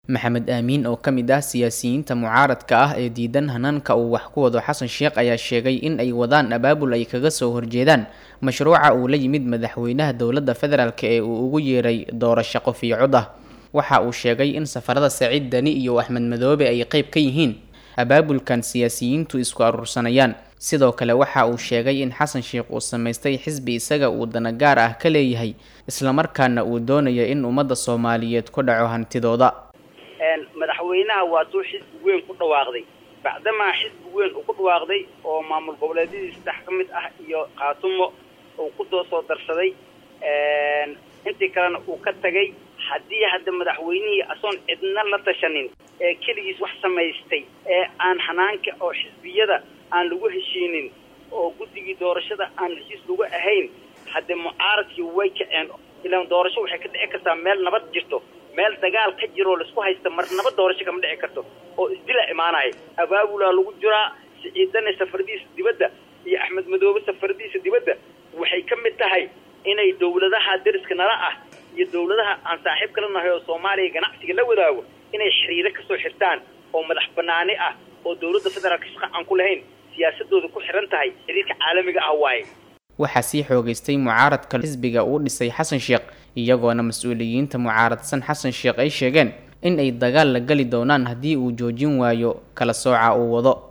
maxamed aamiin oo ka mid ah siyaasiyiinta mucaaradka ah ee diidan hanaanka uu wax ku wado xasan sheekh ayaa sheegay in ay wadaan abaabul ay kaga soo horjeedaan mashruuca uu la yimid madaxweynaha dowladda federaalk ee uu ugu yeeray doorasho qof iyo cod ah waxa uu sheegay in safarada saciid dani iyo axmed madoobe ay qeyb ka yihiin abaabulkan siyaasiyiintu isku aruursanayaan sidoo kale waxa uu sheegay in xasan sheekh uu samaystay xisbi isaga uu dana gaar ah ka leeyahay islamarkaana uu doonayo in ummadda soomaaliyeed ku dhaco hantidooda madaxweynaha waa tuu xisbi weyn ku dhawaaqday bacdamaa xisbi weyn uu ku dhawaaqday oo maamul goboleedyadii saddex ka mid ah iyo khaatumo uu ku doo soo darsaday intii kalena uu ka tagay haddii hadda madaxweynihii asoon cidna la tashanin ee keligiis wax samaystay ee aan hanaanka oo xisbiyada aan lagu heshiinin oo guddigii doorashada aan heshiis lagu ahayn hadde mucaaradkii way kaceen ilaan doorasho waxay ka dhici kartaa meel nabad jirto meel dagaal ka jiroo laisku haysta mar nabad doorasho kama dhici karto oo isdila imaanaya abaabulaa lagu jiraa siciidane safaradiisa dibadda iyo axmed madoobe safaradiisa dibadda waxay ka mid tahay inay dawladaha deriska nala ah iyo dawladaha aan saaxiib kala nahay oo soomaaliya ganacsiga la wadaago inay xiriiro kasoo xirtaan oo madax banaani ah oo dawladda federaalka shaqa aan ku lahayn siyaasadooda ku xiran tahay xiriirka caalamiga ah waaye waxaa sii xoogeystay mucaaradka xisbiga uu dhisay xasan sheekh iyagoona mas-uuliyiinta mucaaradsan xasan sheekh ay sheegeen in ay dagaal la geli doonaan haddii uu joojin waayo kala sooca uu wado